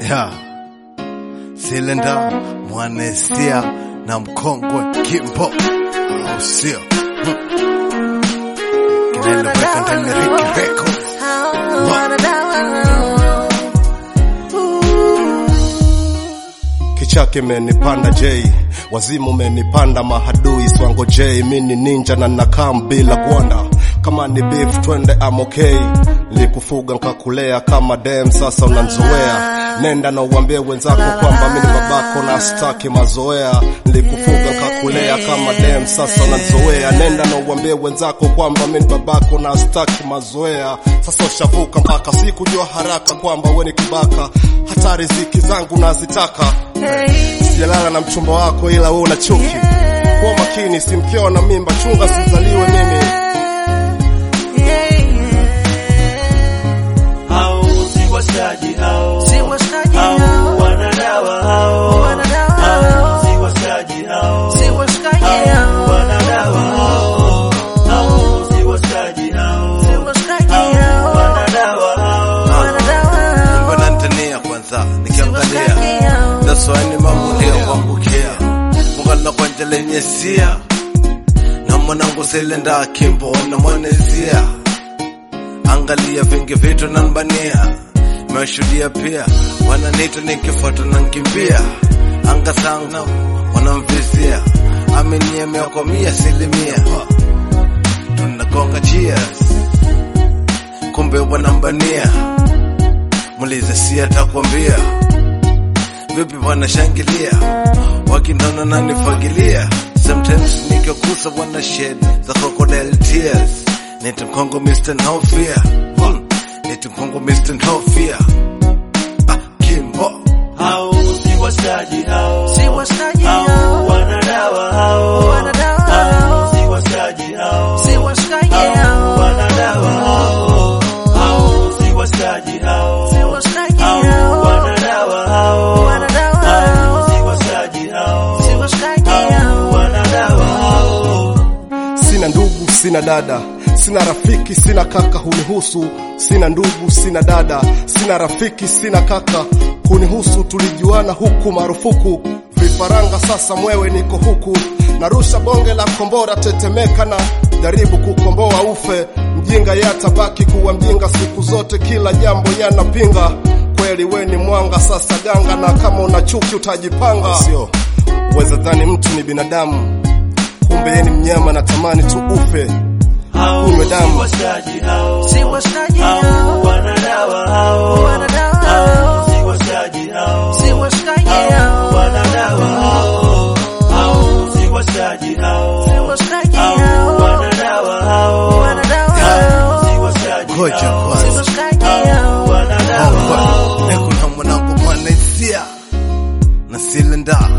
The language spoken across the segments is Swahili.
Yeah. Silenda Mwanesia na mkongwe Kimbo au sio? Hmm. Kinaeleweka ndani ya Ricky Records. Kichake menipanda J, wazimu menipanda mahadui swango J, mini ninja na nakam bila gwanda. Kama ni beef twende I'm okay, likufuga nkakulea kama dem, sasa unanzoea. Nenda na uambie wenzako kwamba mimi ni babako na staki mazoea. Nilikufuga nkakulea kama dem, sasa unanzoea. Nenda na uambie wenzako kwamba mimi ni babako na staki mazoea. Sasa ushavuka mpaka sikujua haraka kwamba we ni kibaka, hata riziki zangu nazitaka sijalala na mchumba wako ila wewe una chuki. Kuwa makini, simkeo na mimba, chunga sizaliwe mimi. hao si washikaji hao hao wanadawa hao hao si washikaji hao hao wanadawa hao hao si washikaji hao hao wanadawa hao Mbona nitania kwanza nikiangalia daswani mambo kuangukia mungala kwanja lenye sia na mwanangu Silenda Kimbo na mwanezia angalia vingi vitu nanbania meshuhudia pia wananita nikifuata na nkimbia anga sana wanamvizia ameniemea kwa mia asilimia tunagonga cheers kumbe wanambania mulize si atakwambia vipi wanashangilia wakinona nanifagilia sometimes nikikusa wana shed za crocodile tears niti mkongo Mr. No Fear hmm. niti mkongo Mr. No Fear ah, Kimbo hao si washikaji hao hao wanadawa hao hao si washikaji hao hao wanadawa hao hao si washikaji hao hao wanadawa hao hao si washikaji hao hao wanadawa hao Sina ndugu, sina dada, sina rafiki, sina kaka, hunihusu. Sina ndugu, sina dada, sina rafiki, sina kaka, hunihusu. Tulijuana huku marufuku, vifaranga sasa mwewe, niko huku narusha bonge la kombora, tetemeka na jaribu kukomboa ufe. Mjinga yatabaki kuwa mjinga siku zote, kila jambo yanapinga. Kweli we ni mwanga, sasa ganga, na kama una chuki utajipanga. Sio weza dhani mtu ni binadamu kumbe yeye ni mnyama na tamani tu ufe. hao Unywe damu. si washikaji hao hao wanadawa hao hao si washikaji hao hao wanadawa hao hao si washikaji hao hao wanadawa hao hao si washikaji Ngoja hao kwanza hao wanadawa hao Niko na mwanangu mwanezia na Silenda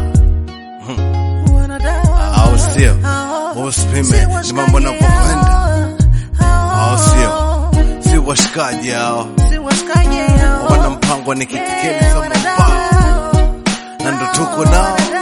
au sio? Usipime ni mambo navyokwenda au sio? Si washikaji hao wana mpango ni kikikeni kama mbao na ndo tuko nao